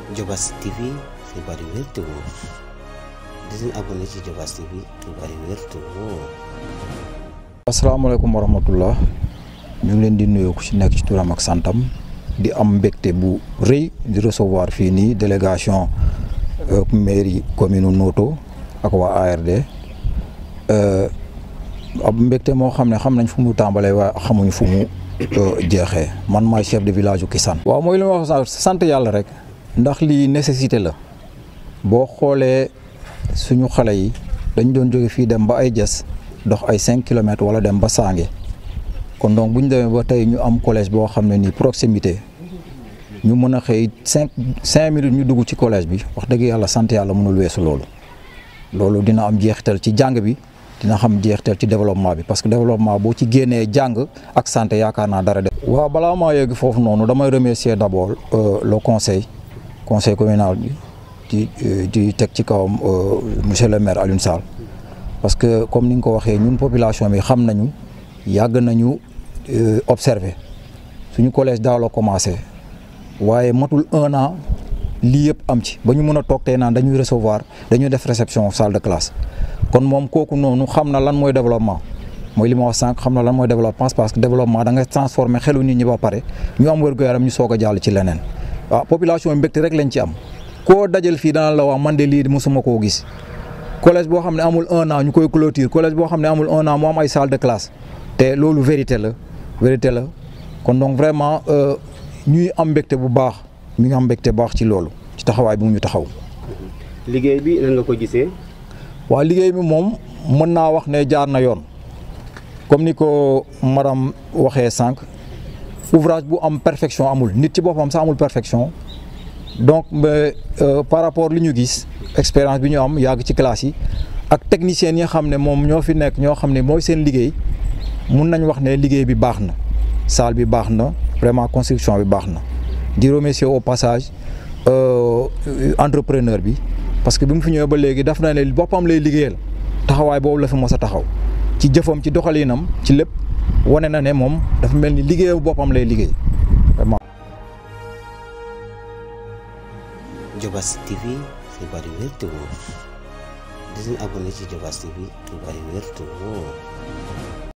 Diobass TV xibaar yu wér te wóor di leen abonné ci Diobass TV xibaar yu wér te wóor. asalaamaaleykum wa rahmatullah ñu ngi leen di nuyoo ku ci nekk ci turam ak santam di am mbégte bu rëy di recevoir fii nii délégation mairie commune Noto ak waa ARD ab mbégte moo xam ne xam nañ fu mu tàmbalee waaye xamuñ fu mu jeexee man maay chef de village u Kisane waaw mooy li ma wax sant yàlla rek ndax lii nécessité la boo xoolee suñu xale yi dañ doon jóge fii dem ba ay jas dox ay cinq kilomètres wala dem ba Sange kon donc bu ñu demee ba tey ñu am collège boo xam ne nii proximité ñu mën a xëy cinq cinq minutes ñu dugg ci collège bi wax dëgg yàlla sant yàlla mënul weesu loolu loolu dina am jeexital ci jàng bi dina xam jeexital ci développement bi parce que développement boo ci génnee jàng ak santé yaakaar naa dara de. waaw balaa maa yegg foofu noonu damay remercier d' abord le conseil conseil communal bi di di teg ci kawam monsieur le maire Alioune Sall parce que comme ni nga ko waxee ñun population bi xam nañu yàgg nañu observer suñu collège daaw la commencé waaye matul un an lii yëpp am ci ba ñu mën a toog tey naan dañuy recevoir dañuy def réception salle de classe kon moom kooku noonu xam na lan mooy développement mooy li ma wax sànq xam na lan mooy développement parce que développement da nga transformer xelu nit ñi ba pare ñu am wér-gu-yaram ñu soog a jàll ci leneen waaw population bi mbégte rek lañ ci am koo dajal fii dana la wax man de lii mosuma koo gis collège boo xam ne amul un an ñu koy clôture collège boo xam ne amul un an mu am ay salle de classe te loolu vérité la vérité la kon donc vraiment ñuy am mbégte bu baax ñu ngi am mbégte baax ci loolu ci taxawaay bi mu ñu taxaw. liggéey bi nan nga ko gisee. waaw liggéey bi moom mën naa wax ne jaar na yoon comme ni ko madame waxee sànq ouvrage bu am perfection amul nit ci boppam sax amul perfection donc mais par rapport li ñu gis expérience bi ñu am yàgg ci classe yi ak techniciens yi nga xam ne moom ñoo fi nekk ñoo xam ne mooy seen liggéey mun nañ wax ne liggéey bi baax na salle bi baax na vraiment construction bi baax na di remercier au passage entrepreneur bi parce que bi mu fi ñëwee ba léegi daf na ne boppam lay liggéeyal taxawaay boobu la fi mos a taxaw ci jëfam ci doxalinam ci lépp wane na ne moom dafa mel ni liggéeyu boppam lay liggéey vraiment. Diobass TV xibaar yu wér te wóor di leen abonné ci Diobass TV xibaar yu wér te wóor.